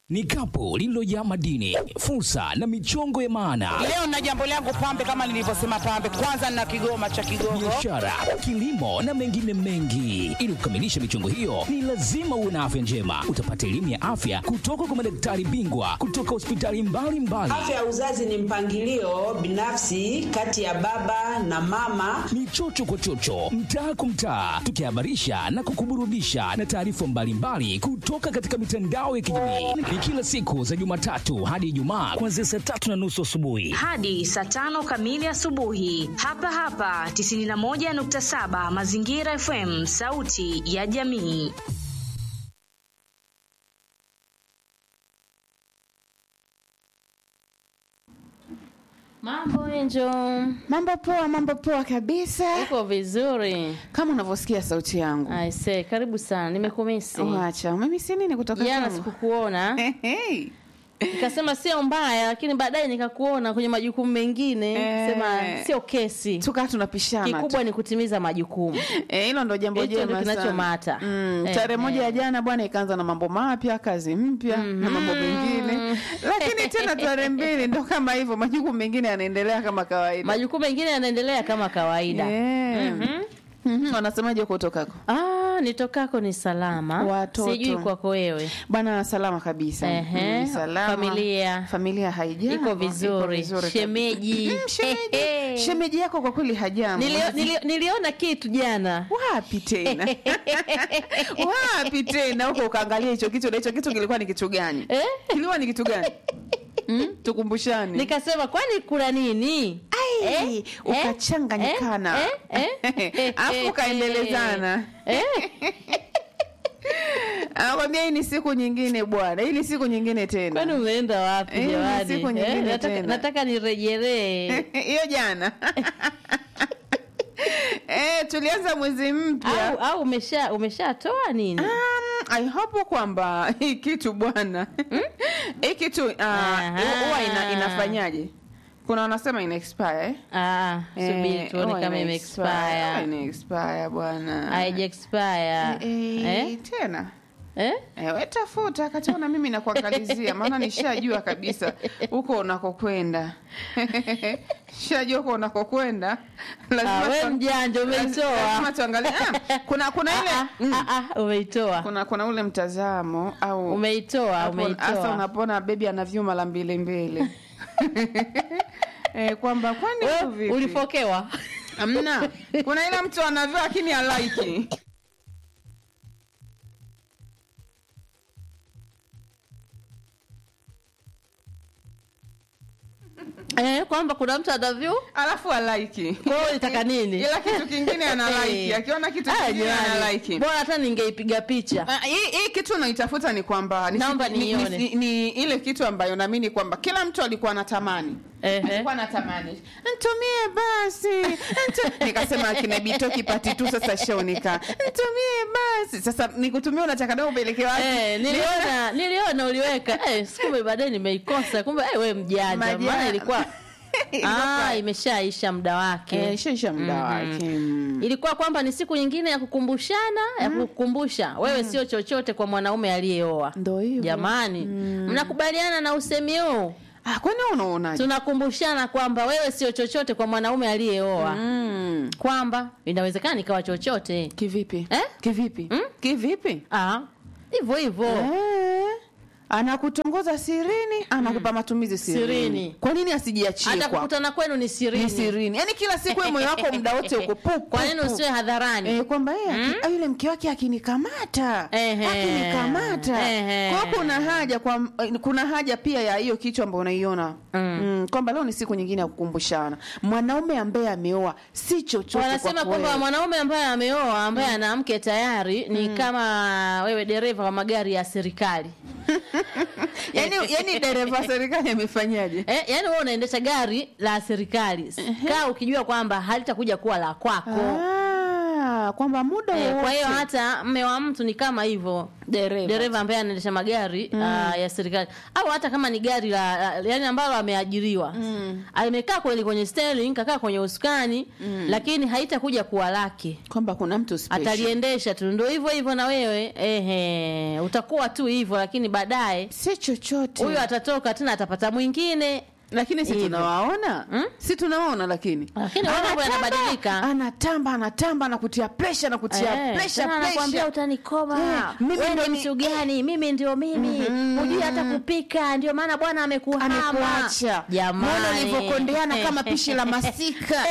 ni kapu lililojaa madini, fursa na michongo ya maana, Leo na jambo langu pambe, kama nilivyosema pambe, kwanza na kigoma cha Kigogo. biashara, kilimo na mengine mengi. Ili kukamilisha michongo hiyo, ni lazima uwe na afya njema. Utapata elimu ya afya kutoka kwa madaktari bingwa kutoka hospitali mbalimbali. Afya ya uzazi ni mpangilio binafsi kati ya baba na mama. ni chocho kwa chocho, mtaa kwa mtaa, tukihabarisha na kukuburudisha na taarifa mbalimbali kutoka katika mitandao ya kijamii. Ni kila siku za Jumatatu hadi Ijumaa kuanzia saa tatu na nusu asubuhi. hadi saa tano kamili asubuhi hapa hapa 91.7 Mazingira FM, sauti ya jamii. Mambo Enjo, Mambo poa, mambo poa kabisa. uko vizuri? Kama unavyosikia sauti yangu. Aise, karibu sana, nimekumisi Wacha, mimi si nini kutoka jana, kwangu? sikukuona Hey. nikasema sio mbaya, lakini baadaye nikakuona kwenye majukumu mengine Eh. sema sio kesi, Tukaa tunapishana. tu. kikubwa ni kutimiza majukumu. Eh, hilo ndo jambo Hicho ndo jema sana. kinachomata. Mm, Eh, tarehe eh. moja ya jana bwana ikaanza na mambo mapya, kazi mpya na mambo mengine. Lakini tena tarehe mbili ndo kama hivyo, majukumu mengine yanaendelea kama kawaida. Majukumu mengine yanaendelea kama kawaida. Eh. Mhm, Wanasemaje kutokako? Ah, nitokako ni salama, Watoto. sijui kwako wewe. Bwana salama kabisa. Ehe, Mm, salama. familia. Familia haijambo. Iko vizuri. kabisa. Shemeji. Mm, shemeji. Hehe. Shemeji yako kwa kweli hajambo. Nilio, nilio, niliona kitu jana wapi tena wapi tena huko ukaangalia hicho kitu na hicho kitu kilikuwa ni kitu gani Eh? kilikuwa ni kitu gani mm? tukumbushane nikasema kwani kuna nini Ai, Eh? ukachanganyikana Eh? Eh? Eh? afu ukaendelezana Eh? anakwambia hii ni siku nyingine bwana hii ni siku nyingine kwani tena umeenda wapi Eh, jamani siku Eh, nyingine nataka, tena. nataka nirejelee hiyo jana eh, tulianza mwezi mpya au, au umesha umeshatoa nini Um, I hope kwamba hii kitu bwana hii kitu uh, Aha. huwa ina, inafanyaje kuna wanasema ina expire eh? ah, subiri Eh, tuone huwa kama ina ime expire, huwa expire ina expire bwana haija expire eh, eh? tena Eh? Eh, we tafuta kataona mimi nakuangalizia maana nishajua kabisa huko unakokwenda shajua huko unakokwenda Ah, we tu- mjanja lazima umeitoa tuangalie ah, kuna kuna ile Ah, mm, ah, ah, umeitoa kuna kuna ule mtazamo au umeitoa Hapo hasa umeitoa unapona bebi ana vyuma la mbili mbili eh, kwamba kwani huku Wewe vipi? ulifokewa Amna, kuna ile mtu anavyo lakini halaiki eh, kwamba kuna mtu anavyu alafu halaiki kwa hiyo ulitaka nini ila kitu kingine analaiki Eh. akiona kitu Ah, kingine jamani. analaiki bora hata ningeipiga picha Ah, hii hii kitu unaitafuta ni kwamba ni, Naomba ni, ni, niione. ni, ni ile kitu ambayo naamini kwamba kila mtu alikuwa anatamani Ehe. alikuwa anatamani ntumie basi Ntu... nikasema akina bitoki pati tu sasa shaonika ntumie basi sasa nikutumia unataka dao upeleke wapi Eh, niliona niliona uliweka eh, sikumbe baadaye nimeikosa kumbe eh, we mjanja Majani. maana ilikuwa Ilikuwa- ah, imeshaisha muda wake Eh, ishaisha muda wake mm. ilikuwa kwamba ni siku nyingine ya kukumbushana ya kukumbusha wewe sio chochote kwa mwanaume aliyeoa Ndo hivyo. jamani mnakubaliana na usemi huu ah, kwani wewe unaonaje tunakumbushana kwamba wewe sio chochote kwa mwanaume aliyeoa mm. kwamba inawezekana nikawa chochote kivipi Eh? kivipi Mm? kivipi Ah, hivyo hivyo Eh, anakutongoza sirini anakupa matumizi sirini, Sirini. kwa nini asijiachie hata kwa kukutana kwenu ni ni sirini sirini yaani kila siku wewe moyo wako muda wote uko pu, pu, kwa nini pu. usiwe hadharani Eh, kwamba yeye aki- ah, yule mke wake akinikamata Ehe. akinikamata Ehe. kwa hiyo kuna haja kwa eh, kuna haja pia ya hiyo kichwa ambayo unaiona mm. kwamba leo ni siku nyingine ya kukumbushana mwanaume ambaye ameoa si chochote wanasema kwako kwamba wewe. mwanaume ambaye ameoa ambaye ana mke tayari ni kama wewe dereva wa magari ya serikali yani, yani dereva wa serikali amefanyaje eh, yani wewe unaendesha gari la serikali kaa ukijua kwamba halitakuja kuwa la kwako Ah, Ah, kwamba muda Eh, kwa hiyo wowote. hata mme wa mtu ni kama hivyo Dereva. dereva ambaye anaendesha magari ah, ya serikali au hata kama ni gari la, la yani ambalo ameajiriwa amekaa kweli kwenye steering kakaa kwenye usukani lakini haitakuja kuwa lake kwamba kuna mtu special. ataliendesha tu ndio hivyo hivyo na wewe ehe utakuwa tu hivyo lakini baadaye si chochote huyo atatoka tena atapata mwingine lakini si Hivyo. tunawaona Mm? si tunawaona lakini Lakini mambo Anatamba, yanabadilika. anatamba anatamba anakutia presha nakutia Eh, presha tena anakuambia utanikoma Eh, mimi wewe ndo ni ni- mtu gani mimi ndio mimi hujui hata kupika ndio maana bwana amekuhama amekuacha jamani Mbona ulivyokondeana kama pishi la masika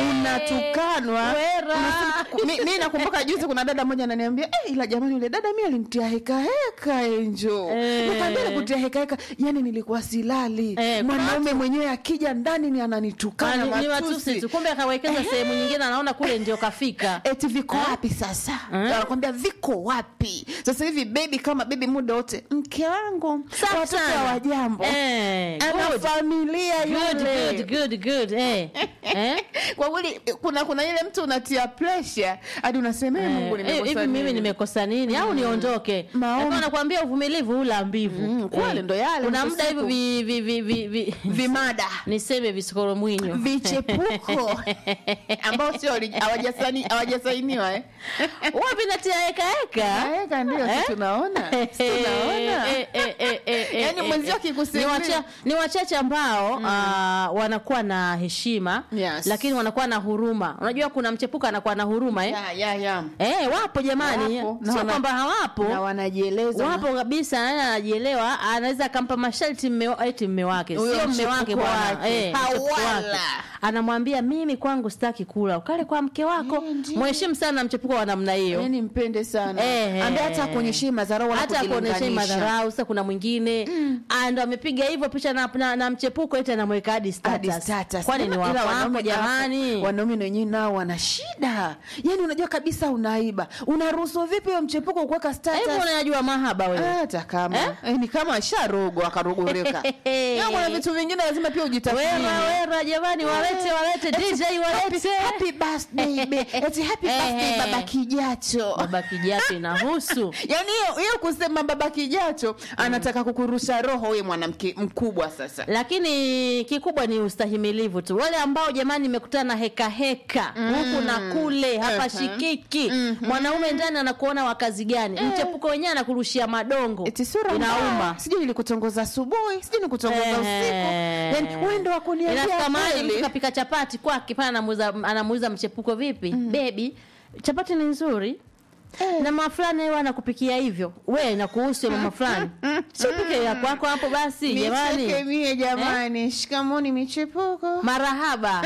unatukanwa Wera. Unasema- mi, mi nakumbuka juzi kuna dada moja ananiambia eh, ila jamani yule dada mi alimtia heka heka enjo Eh. nikaambia kutia heka heka yani nilikuwa silali Eh, kuna mwanaume mwenyewe akija ndani ni ananitukana Ah, ni- ni matusi matusi tu kumbe akawekeza sehemu nyingine anaona kule ndio kafika eti viko wapi sasa anakwambia viko wapi sasa hivi bebi kama bebi muda wote mke wangu Safi watoto sana. hawajambo Eh, ana good. familia Good, yule good, good, good. Eh. Eh? kwa kweli kuna kuna ile mtu unatia pressure hadi unasema "Eh, Mungu Eh, nimekosa hivi mimi nini?" nimekosa nini au niondoke Maombi. Lakini nakwambia uvumilivu ula mbivu Mm, kweli ndo yale, kuna mwisho muda hivi siku. vi, vi, vi, vi, vi, vimada niseme visikoro mwinyo vichepuko ambao sio ori- hawajasani- hawajasainiwa eh? wapi natia heka heka Eka ndio si Eh? tunaona si tunaona Eh, eh, eh, eh, eh, Yaani eh, mwenzio eh. akikusemea- Ni wacha- ni wachache ambao ah, wanakuwa na heshima Yes. lakini wanakuwa na huruma unajua kuna mchepuka anakuwa na huruma eh? ya ya ya Eh, wapo jamani Wapo. Na sio wana- kwamba hawapo na wanajieleza wapo kabisa nani anajielewa anaweza akampa masharti mme wa- eti mme wake Huyo sio mme mchepuko wake bwana wake. eh, mchepuko Hawala. wake. anamwambia mimi kwangu sitaki kula ukale kwa mke wako Eh, ndio. mheshimu sana mchepuko wa namna hiyo yani mpende sana Eh, ambaye eh. hata akuonyeshei madharau wala hata akuonyeshei kujilinganisha. madharau sasa kuna mwingine ah, ndo amepiga hivyo picha na, na, na mchepuko eti anamweka hadi Hadi status status. kwani ni Ila wakwako wanaume- jamani wanaume na wenyewe nao wana shida yani unajua kabisa unaiba unaruhusu vipi huyo mchepuko kuweka status hivyo unajua mahaba wewe hata kama Eh? eh? ni kama asharogwa akarogoreka Ya, kuna vitu vingine lazima pia ujitathmini wera wera jamani walete walete DJ walete happy birthday be eti happy birthday Eh. baba kijacho baba kijacho inahusu yaani hiyo hiyo kusema baba kijacho anataka kukurusha roho huye mwanamke mkubwa sasa lakini kikubwa ni ustahimilivu tu wale ambao jamani imekutana na heka heka huku na kule hapa shikiki mwanaume ndani anakuona wa kazi gani mchepuko wenyewe anakurushia madongo eti sura inauma mbaya. sijui nilikutongoza asubuhi sijui nikutongoza usiku Eh. yani wewe ndo wakuniambia Inafika mahali kweli. mtu kapika chapati kwake pale anamuuza anamuuza mchepuko vipi bebi chapati ni nzuri na mama fulani yeye anakupikia hivyo we nakuhusu ya mama fulani sipike ya kwako hapo basi Nicheke jamani mie jamani shikamoni michepuko marahaba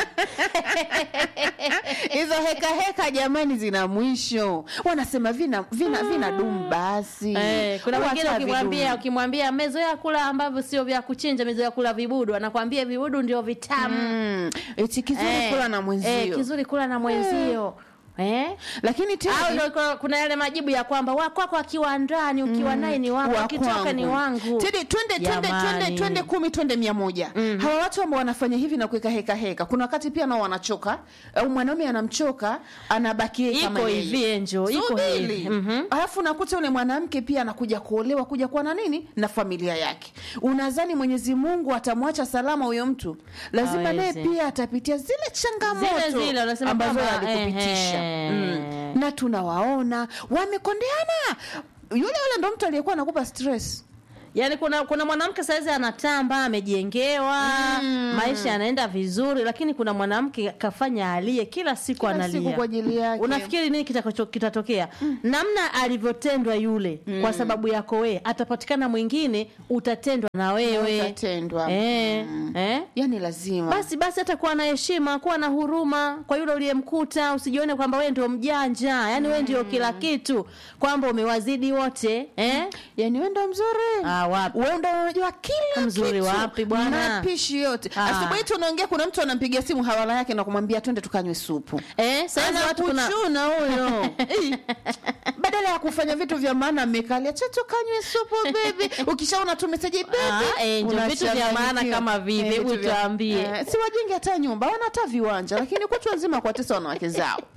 hizo heka heka jamani zina mwisho wanasema vina vina vina dumu basi Eh, kuna Wacha mwingine ukimwambia vidumu. ukimwambia amezoea kula ambavyo sio vya kuchinja amezoea kula vibudu anakwambia vibudu ndio vitamu Mm, eti kizuri Eh, kula na mwenzio eh, kizuri kula na mwenzio eh? lakini au tena ndo kuna- kuna yale majibu ya kwamba wakwako akiwa ndani ukiwa naye ni wako wa akitoka kwangu. ni wangu Tedi, twende twende Jamani. twende twende kumi twende mia moja hawa watu ambao wanafanya hivi na kuweka heka heka kuna wakati pia nao wanachoka au mwanaume anamchoka anabaki kama iko yeye. hivi enjo iko Subiri. hivi Mhm. alafu nakuta yule mwanamke pia anakuja kuolewa kuja kuwa na nini na familia yake unadhani mwenyezi mungu atamwacha salama huyo mtu lazima naye Hawezi. pia atapitia zile changamoto Zile zile, wanasema ambazo kwamba, alikupitisha ehe. mm. na tunawaona wamekondeana yule yule ndo mtu aliyekuwa anakupa stress yaani kuna kuna mwanamke saizi anatamba amejengewa maisha yanaenda vizuri lakini kuna mwanamke kafanya alie kila siku Kila analia siku kwa ajili yake. unafikiri nini kitakacho- kitatokea namna alivyotendwa yule kwa sababu yako wewe atapatikana mwingine utatendwa na wewe Utatendwa. eh, eh? yani lazima basi basi hata kuwa na heshima kuwa na huruma kwa yule uliyemkuta usijione kwamba wewe ndio mjanja yani wewe ndio kila kitu kwamba umewazidi wote eh? yani wewe ndo mzuri Ah, wapi? wewe ndo unajua kila Mzuri kitu. wapi bwana? mapishi yote Ah. asubuhi tunaongea kuna mtu anampigia simu hawala yake na kumwambia twende tukanywe supu Eh, saizi watu kuna anakuchuna huyo Eh, badala ya kufanya vitu vya maana amekalia cha tukanywe supu bebi ukishaona tu meseji Ah, eh, ndio vitu vya maana kama vile, hebu tuambie. si wajenge hata nyumba wana hata viwanja lakini kutwa nzima kuwatesa wanawake zao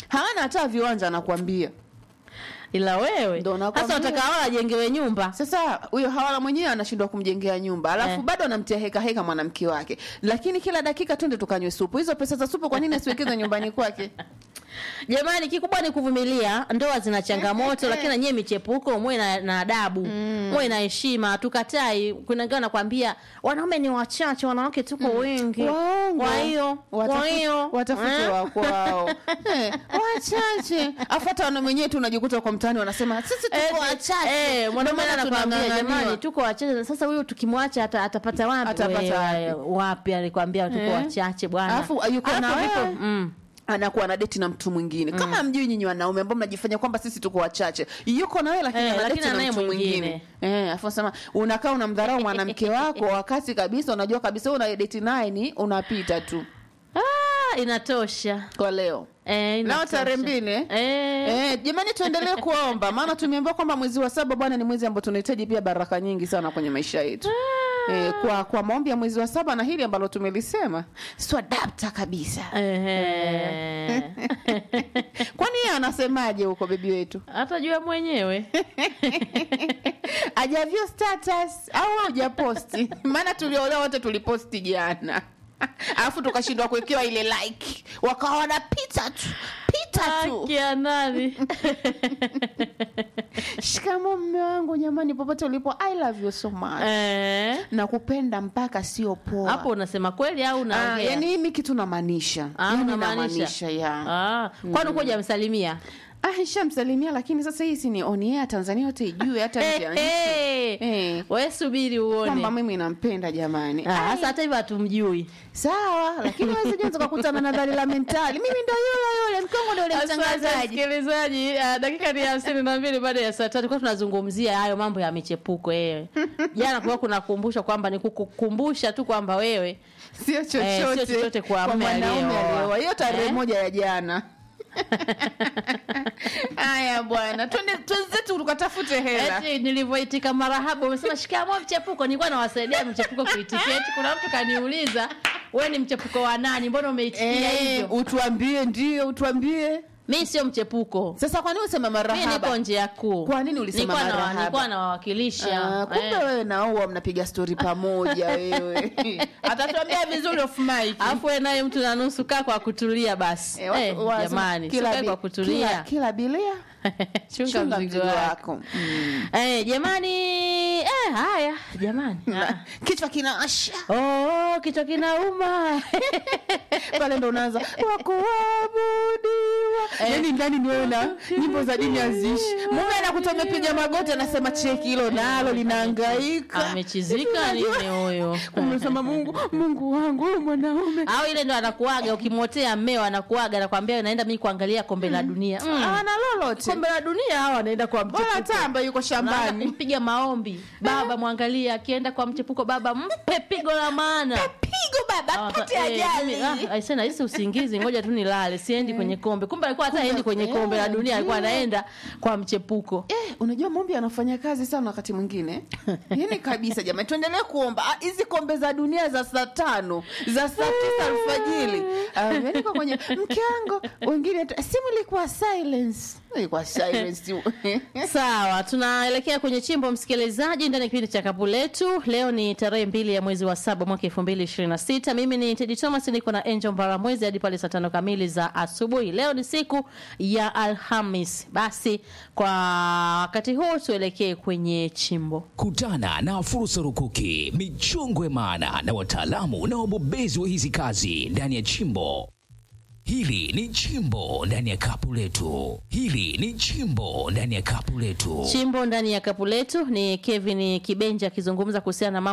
hawana hata viwanja anakuambia ila wewe Ndo nakwambia. sasa wataka wao ajengewe nyumba sasa huyo hawala mwenyewe anashindwa kumjengea nyumba alafu Eh. bado anamtia heka heka mwanamke wake lakini kila dakika twende tukanywe supu hizo pesa za supu kwa nini asiwekeze nyumbani kwake jamani kikubwa ni kuvumilia ndoa zina changamoto lakini nanyie michepuko muwe na, na adabu muwe na heshima tukatai kuna wengine wanakwambia wanaume ni wachache wanawake tuko wengi Waongo. kwa hiyo kwa Watafu- hiyo watafute eh? wa kwao Eh, wachache afu hata wana mwenyewe tu unajikuta kwa mtaani wanasema sisi tuko Eh, wachache eh, mwanaume Ndio maana anakwambia tunang'ang'aniwa. jamani tuko wachache sasa huyu tukimwacha ata, atapata wapi Atapata Wewe, wapi alikwambia tuko Eh. wachache bwana Alafu, yuko na Alafu vipo- wewe. mm. anakuwa na deti na mtu mwingine kama mjui nyinyi wanaume ambao mnajifanya kwamba sisi tuko wachache yuko na wewe lakini Eh, ana lakini deti na anaye mtu mwingine mwingine. eh afu sema unakaa unamdharau mwanamke wako wakati kabisa unajua kabisa una deti naye ni unapita tu ah, inatosha kwa leo eh, leo inatosha. tarehe mbili eh? eh. Eh, jamani tuendelee kuomba maana tumeambiwa kwamba mwezi wa saba bwana ni mwezi ambao tunahitaji pia baraka nyingi sana kwenye maisha yetu eh, kwa kwa maombi ya mwezi wa saba na hili ambalo tumelisema swadapta kabisa Ehe. kwani yeye anasemaje huko bebi wetu hata jua mwenyewe ajavyo status au hujaposti maana tuliolewa wote tuliposti jana alafu tukashindwa kuwekewa ile like wakawa wanapita tu pita tu Haki ya nani shikamo mme wangu jamani popote ulipo i love you so much Eh. na kupenda mpaka sio poa hapo unasema kweli au Ah, unaongea yani himi kitu namaanisha Ah, yani unamaanisha? namaanisha ya Ah, kwani ukuja amsalimia ah, ishamsalimia lakini sasa hii si ni on air tanzania yote ijue hata nje ya nchi Eh. we subiri kwamba uone mimi nampenda jamani Ah, Ai, hasa hata hivyo hatumjui sawa lakini wezija tukakutana na dhalila mentali mimi ndo yule yule mkongo ndo yule Asante mtangazaji msikilizaji uh, dakika ni hamsini na mbili baada ya saa tatu kuwa tunazungumzia hayo mambo ya michepuko wewe jana kuwa kunakumbusha kwamba ni kukukumbusha tu kwamba wewe sio sio chochote chochote kwa mume mwanaume aliyeoa. aliyeoa hiyo tarehe Eh? moja ya jana haya bwana twende twenzetu tukatafute hela eti nilivyoitika marahabu umesema shikamo mchepuko nilikuwa nawasaidia mchepuko kuitiketi kuna mtu kaniuliza we ni mchepuko wa nani mbona umeitikia Eh, hivyo utuambie ndio utuambie mi sio mchepuko sasa kwa nini usema mi niko marahaba njia kuu Kwa nini ulisema Nilikuwa na- marahaba? nilikuwa nawawakilisha Ah, kumbe Eh. wewe naua mnapiga stori pamoja wewe atatuambia vizuri off mic alafu we naye mtu na nusu kaa kwa kutulia basi Eh, watu Eh, wanasema jamani kila sikae bi- kwa kutulia kila, kila bilia chunga chunga mzigo mzigo wako wako Mm. Eh, jamani eh, haya jamani Ah. kichwa kinaasha oh, kichwa kinauma pale ndo unaanza wakuabudiwa yani ndani ni wewe na nyimbo za dini haziishi mume anakuta umepiga magoti anasema cheki hilo nalo linaangaika amechizika nini huyo umesema mungu mungu wangu huyu mwanaume au ile ndo anakuaga ukimwotea mmeo anakuaga anakwambia naenda mi kuangalia kombe la dunia mm. ana lolote kombe la dunia hao anaenda kwa bora mchepuko tamba yuko Unaanza shambani kumpiga maombi baba mwangalia akienda kwa mchepuko baba mpe pigo la maana pigo baba pate Eh, ajali mimi, ah, aisee, nahisi usingizi ngoja tu nilale siendi kwenye kombe kumbe alikuwa hata Kumbe- aendi kwenye eh, kombe la dunia alikuwa ndio. anaenda kwa mchepuko Eh, unajua mombi anafanya kazi sana wakati mwingine yani kabisa jamani tuendelee kuomba Ah, hizi kombe za dunia za saa tano za saa tisa alfajili ameandikwa kwenye mke wangu wengine tu- simu ilikuwa silence ilikuwa silence sawa tunaelekea kwenye chimbo msikilizaji ndani ya kipindi cha kapu letu leo ni tarehe mbili ya mwezi wa saba mwaka elfu mbili ishirini na sita mimi ni tedi thomas niko na angel mbaramwezi hadi pale saa tano kamili za asubuhi leo ni siku ya alhamis basi kwa wakati huu tuelekee kwenye chimbo Kutana na fursa rukuki, michongwe maana na wataalamu na wabobezi wa hizi kazi ndani ya chimbo. Hili ni chimbo ndani ya kapu letu. Hili ni chimbo ndani ya kapu letu. chimbo ndani ya kapu letu ni kevin kibenja akizungumza kuhusiana na mambo